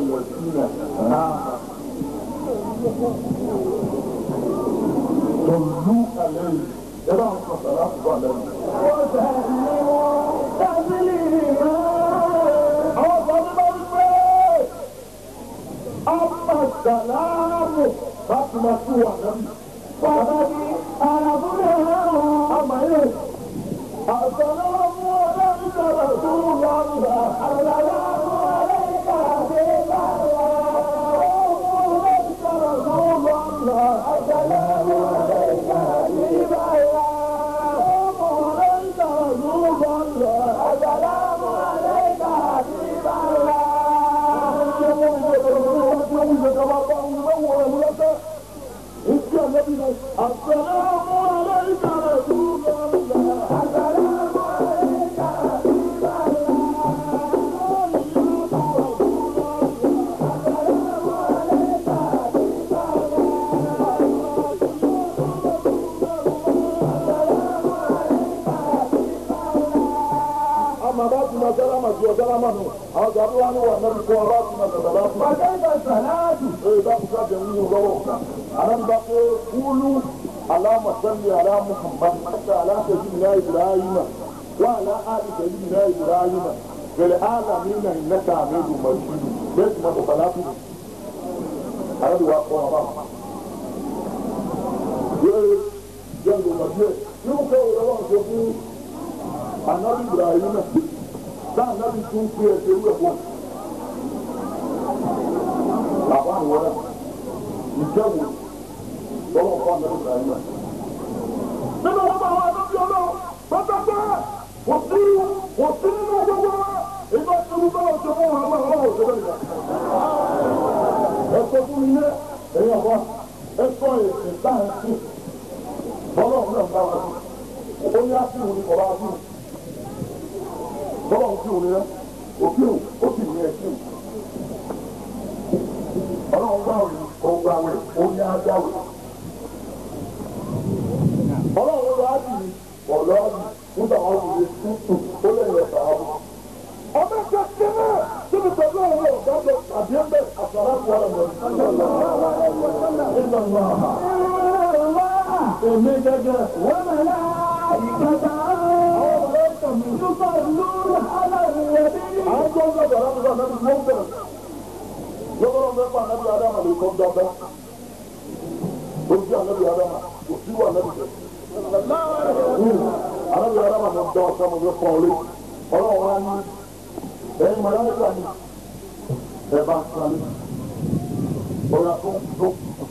المدينة صلوا عليه إلى الصلاة عليه أما السلام رحمة ونبي فنبي أما إيه السلام عليك رسول الله السلام عليك حبيب الله عليك رسول الله السلام عليك حبيب الله عليك رسول الله السلام عليك حبيب الله السلام عليك رسول الله السلام عليك حبيب أما بعد ما سلام وسلام أو جابوا أنا والنبي صلى الله عليه وسلم وكيف الصلاة إيه ده بقى جميل وروح أنا بقى قولوا اللهم صل على محمد حتى على سيدنا إبراهيم وعلى آل سيدنا إبراهيم في العالمين إنك حميد مجيد بس ما تصلاتي أنا بقى قوة jẹ́nu mọ̀díẹ̀ yóò kọ́ ìrọ̀lọ́ ṣe fún anabi ibrahim tá anabi tún fi ẹsẹ̀ wẹ̀ fún bàbá àwọn ọ̀rẹ́ ìjẹ́wò lọ́wọ́ fún anabi ibrahim. nínú wọn bá wọn anabi ọlọ́run bàtà pé kò sí kò sí nínú gbogbo wa ìgbà tí mo bá wọn ṣe fún wọn àwọn ọlọ́run ṣe bẹ́ẹ̀ nìkan. ẹ sọ fún mi yẹ ẹ̀yin ọ̀bọ ẹ sọ èsì sáyẹ̀nsì ọlọ́run náà bá wa sí ó ní àfihàn ní ọba àfihàn bọ́lá òfin òní rẹ òfin ó sì ní ẹ̀sìn ọlọ́run bá òní ọgbà wẹ̀ ó ní ajá wẹ̀ ọlọ́run ló á dì í ọ̀lọ́ á dì nígbà wọn kò lè tún ó lè yẹ sàá bọ̀. ọmọ ẹgbẹ́ kẹ́lẹ́ síbi pẹ̀lú àwọn ọ̀gá bẹ àbí ẹgbẹ́ àṣàrà fún ọ̀rọ̀ mọ̀ èmi gẹ́gẹ́ وملائكته يصلون على النبي àwọn tó ń gbàgbọ́ láti sọ ànábì ló ń bẹ̀rẹ̀ lọ́wọ́rọ́ mẹ́fà ànábì adama lè kọ́ dọ́gba ó jí ànábì adama kò sí wà ànábì tẹ̀. ànábì adama ló ń dá ọ̀sán mi ló fọ́ ọ lé ọlọ́run wá ní ẹ̀yin mọ̀lẹ́mẹ́ta ni ẹ bá ń sáré ọ̀rọ̀ tó tó.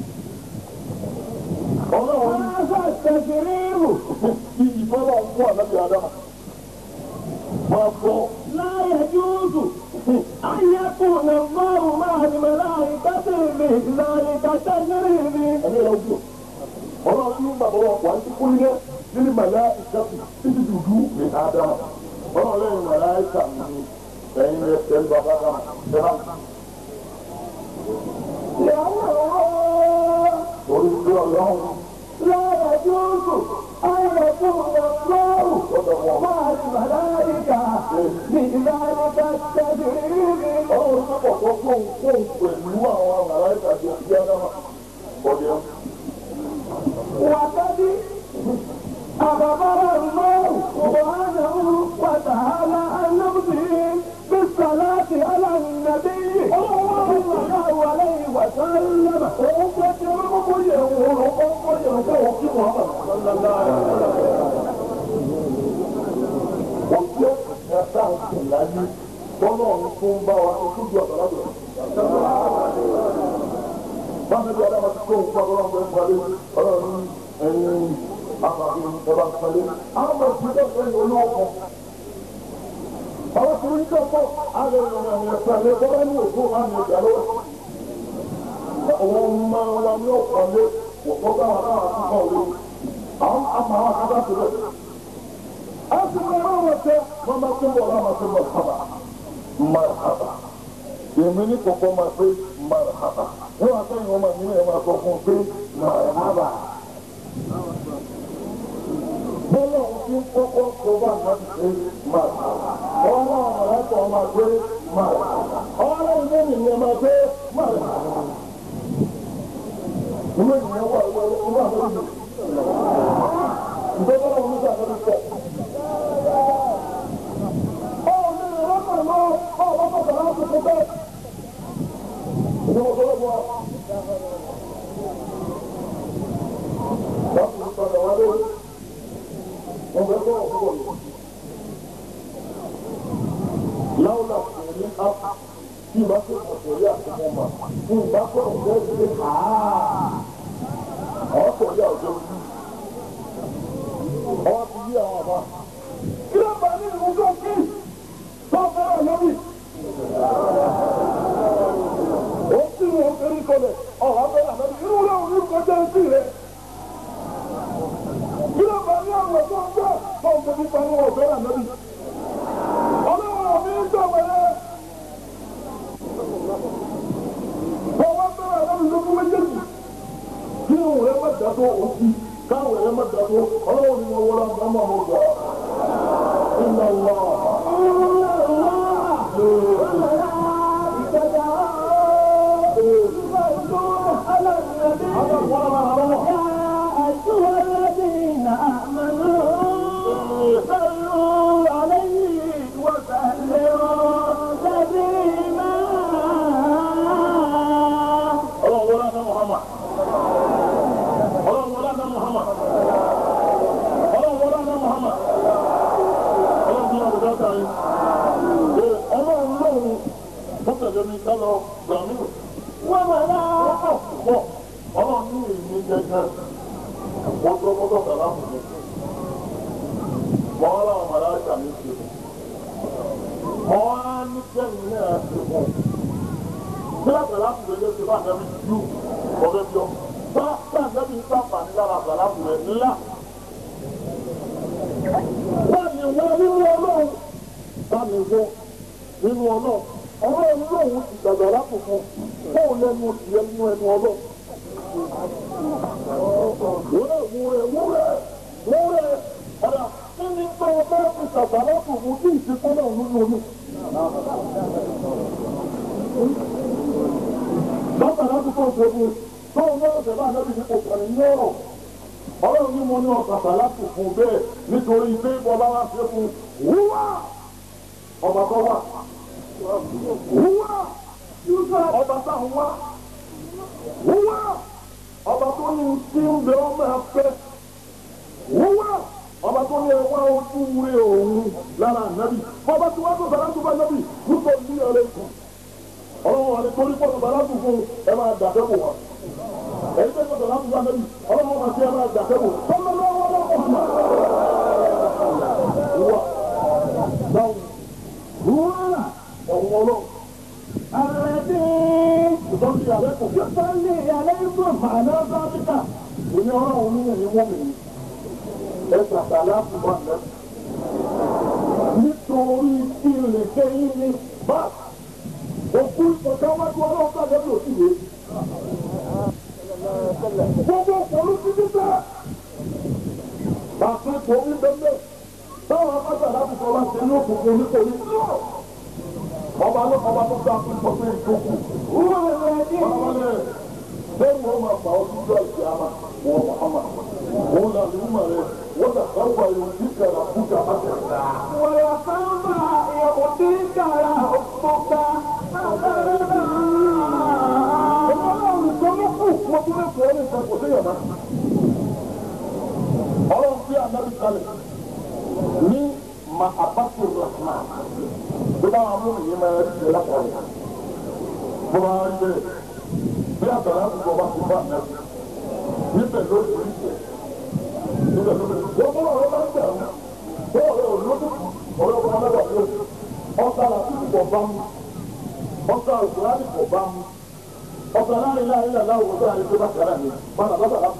ọlọ́run ní هذا التشريع iyì fọlọ́ ń fún ànábì adama máa fọ́ لا يجوز أن يكون الله مع الملائكة بذلك التشريع ẹni yẹn wúlò ọlọ́run ní bàbá wọn wà á ti kún ilé nínú màlá ìjọsìn títí dùdú ní ádámà ọlọ́run lẹ́yìn màlá ìkà mi ni ẹ̀yin rẹ̀ tẹ̀ ń bàbá dáhà tẹ̀lá لأنه orí ìlú ọlọ́run لا يجوز أن يكون الله lọ́dọ̀ wọn. مع الملائكة بذلك التشريع ọlọ́run ní pọ̀ tó fóun fóun pẹ̀lú àwọn màlá ìkà tó ti ádámà ọ̀dẹ̀ وقد أخبر الله سبحانه وتعالى عن نفسه بالصلاة على النبي صلى الله عليه وسلم Ojú ẹ̀ka òkè láyé tọ́lọ́run tó ń bá wa ojú ọ̀dọ́ lábẹ́. Báwo ni Adama ti kó òun pa ọlọ́run tó ń parí ọlọ́run ẹ̀yìn àbàbí ẹ̀bá parí. Àwọn ọmọ ìpínlẹ̀ ọ̀sẹ̀ ní olówó kan. Àwọn tó ń jẹ́ pọ̀ àlẹ́ ìrìn àwọn ẹ̀fẹ́ àlẹ́ bọ́lá ní òkú wa ní ìjà lọ́wọ́. Àwọn ọmọ wa ní ọ̀pọ̀lẹ́ òkú bá wa náà ti kọ̀ wé. Àwọn àmà àwọn akadá ti rẹ̀. A sì máa ń wọ̀ tẹ́ wọ́n máa tún bọ̀ wọ́n máa tún bọ̀ sábà. Marhaba. Èmi ní kọ̀kọ́ máa pé marhaba. Wọ́n wá sẹ́yìn wọn máa ní ẹ̀ máa sọ fún un pé marhaba. Bọ́lá òun ti ń kọ́kọ́ sọ bá máa ń ṣe marhaba. Ọwọ́ náà mọ̀lẹ́kọ̀ọ́ máa gbé marhaba. Ọwọ́ náà táwọn ilé nìyẹn máa gbé máa rẹ̀. Ìwé ìyẹn wà ìwé ìwé àbẹ̀rẹ̀ ìjọba náà ń gbà lórí pọ̀. Báwo ni ìrọ́pọ̀ lọ báwo bá bàtà láti fún bẹ́ẹ̀? Ìjọba tó lọ́wọ́. Láti ní padà wálé, wọ́n fẹ́ kọ́ ọ̀fọ́ wọ̀nyí. Láwùlà kò ní á tí ìbá tó kọ̀ yá àti mọ̀ mà. Tí ìbá tó kọ̀ yá ìdílé àá. Àwọn kọ̀ yá ọjọ́ ojú ọwọ́ ti yí àwọn àbá. Kí ló bá ní ìlú tó kí? Tó fẹ́ràn lórí. Ó sì ní wọn fẹ́rí kọlẹ̀, ọ̀hún abẹ́rẹ́ àná irú rẹ̀ òun ní kọjá etí rẹ̀. Kí ló bá ní àwọn tó ń gbà tó ń fẹ́rí pa wọn fẹ́ràn lórí. Ọlọ́run àmì ń tọ̀ wẹ̀rẹ̀. Ọwọ́ fẹ́ràn lórí lókun méjèèjì. Kí òun rẹ̀ má dàgbọ́ òkú káwọn ẹ̀rọ má dàgbọ́ ọlọ́run ni wọ́n wọlé àgbàmọ́ àwọn ọgbà. Iná wà. Ọlọ́run wọlé àná Muhammad. Ọlọ́run wọlé àná Muhammad. Ọlọ́run wọlé àná Muhammad. Ọlọ́run tí wọ́n ti dáta yìí. Ee, Ọlọ́run lóhùn tó tẹ̀lé mi ká lọ gbàmí. Wọ́n máa rà á pọ̀. Ọlọ́run ní èmi gẹ́gẹ́. Wọ́n tó mọ́tò kàlá fún mi. Mọ́ ọ́ láwọn màlá ṣàmì ṣe. Mọ́ á ní kẹ́yìn náà ṣe fún un bílá sàlámù rẹ ló ti bá àgbẹ̀bí ju ọ̀rẹ́ bí ọ. bá bá àgbẹ̀bí ń sàǹfààní lára sàlámù rẹ ńlá. báàmì wọ nínú ọlọ́run báàmì wọ nínú ọlọ́run ọlọ́run lòun ti gbàgbà lápòfò fóun lẹ́nu ìyẹn nínú ẹnu ọlọ́run. wúrẹ́ wúrẹ́ wúrẹ́ wúrẹ́ ọ̀dà kí ni tó o bá fi gbàgbà lápòfò tí ìsìnkú náà nínú omi bàbá láti tó ṣojú tó ń lọ́rọ̀ tẹ̀lé ànábì ní kò kàn ní ọ̀rọ̀ ọlọ́run ní mo ní ọ̀sàtà láti fún bẹ́ẹ̀ nítorí pé bọ́lá wá ṣe fún wúwá ọba tó wà wúwá ọba táwọn wá wúwá ọba tó ní tí ń bẹ ọmọ ẹfẹ wúwá ọba tó ní ẹwà ojú rẹ òun lára ànábì bọ́ba tí wọ́n tó sàrà tó bá ànábì nítorí ọ̀rẹ́ kan ọlọ́run wa ni torí pọ̀tù bàlá tún fún ẹ máa dàbẹ́ bò wá. èyí tẹ́ pọ̀tù bàlá tún fún àbẹ́bí ọlọ́run wa ti ẹ máa dàbẹ́ bò. tọ́lọ́ lọ́wọ́ lọ́wọ́ ọ̀hún. wà dáhùn wúrà ọ̀hún ọlọ́run. الذي ìtọ́jú ìyàlẹ́ kò fi. يصلي عليكم àná sábìkà òní ọlọ́run ní ẹ̀yìn wọ́n mi. ẹ sàtàlá fún wa lẹ́. nítorí kí n lè fẹ́ yín ní bá òkú ìpọ̀ká wájú ọlọ́run ká lẹ́bi òsì yé. gbogbo òkòlù títí tẹ́. bàtà tó ń bẹ́ẹ̀ táwọn abájà láti sọ wá sí ní òkùnkùn nítorí ọba ló ọba tó dá fún ìpọ̀ pé ìjókòó. هو الذي bẹ́ẹ̀ wọ́n máa fà ọ́ sí ìjọ ìṣẹ́ àmà wọ́n Muhammad. òun là ní mọ̀ rẹ̀ wọ́n dà káwọ́ ayọ̀ ní kẹrà fújà má kẹrà. ويقوم يعطيك ربك ọlọ́run tó ló kù wọ́n tún lè fọ́ ọ́ lè sọ kò sí yàrá. ọlọ́run fi ànábì kalẹ̀ ní ma abatu rahman bí bá wọn mú ìyẹn máa rí ṣe lápapọ̀ bó bá rí bẹ́ẹ̀ bí àgbàlá gbogbo bá ti bá ànábì níbẹ̀ ló rí ìṣẹ̀ níbẹ̀ ló rí wọ́n bọ́ ọ̀rọ̀ bá ń bẹ̀ wọ́n bọ́ ọ̀rọ̀ olódùkú ọ̀rọ̀ ọ̀rọ̀ ọ̀rọ̀ ọ̀rọ̀ ọ̀sà làtúntò kọ̀ bá mu ọ̀sà òkúrádì kọ̀ bá mu ọ̀sà láàrin láàrin làlá òwò tó àyè tó bá kàrà ní bàbá bàbá bàbá.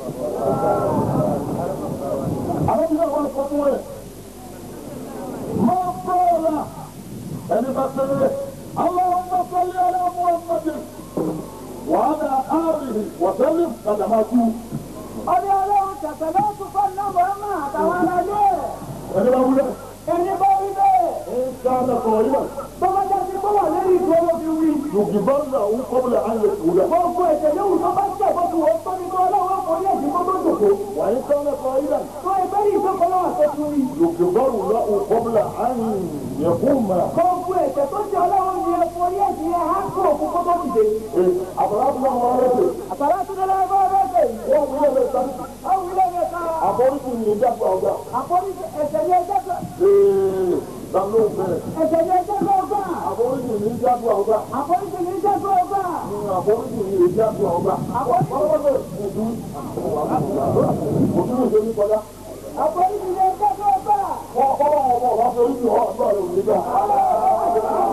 àwọn ìlú àwọn ọkọ̀ fún rẹ̀ máa bọ́ọ̀lá ẹni bá tẹ́lẹ̀ اللهم صل على محمد وعلى آله وسلم قد ماتوا ọdẹ ọlọ́run tẹ̀sẹ̀ ló tún fọ́ nọ́mbà ọmọ àtàwọn aráyé ẹni bá wúlẹ̀ ẹni bá wí bẹ́ẹ̀ ń ká lọ́kọ̀ ìwà tó bá jẹ́ sí kó wà lórí ìgboro fi wí yògìbọ́n náà ń kọ́bùlà ayé kúrẹ́. gbogbo ẹ̀jẹ̀ yóò tó bá tẹ̀ bó ti wọ́n tó ní tó ọlọ́wọ́ forí ẹ̀jẹ̀ kó tó jòkó. wàyí kọ́lẹ̀ kọ́ ilẹ̀. tó ẹgbẹ́ yìí tó kọ́ lọ́wọ́ tó tún rí. yògìbọ́n náà ń kọ́bùlà ayé yẹ̀kún mà. gbogbo ẹ̀jẹ̀ tó jẹ́ ọlọ́wọ́ ni ẹ forí ẹ̀jẹ̀ ẹ̀ á kó òkú kó tó dìde. àbúrò àbúrò wọn rẹ̀ dé. àtàlà tó lọ́wọ́ bá rẹ̀ dé. wọ́n wúlò lè sáré. àwọn ilé yẹn ká. àforíjì ní ìjàpá ọ̀gá. àforíjì ẹ̀jẹ̀ ni ẹjẹ́ tó. ee lánàá òfin. ẹ̀jẹ̀ ni ẹjẹ́ tó gbà. àforíjì ní ìjàpá ọ̀gá. àforíjì ni ẹjẹ́ tó gbà. àforíjì ní ìjàpá ọ̀gá. àforíjì òtún ìṣe ní kọjá. àforíjì ni ẹjẹ́ tó gbà. wọ́n kọ́ wọn ọmọ ọ̀gá foríjì ọ̀ ọ̀gá rẹ̀ ò ní gbà.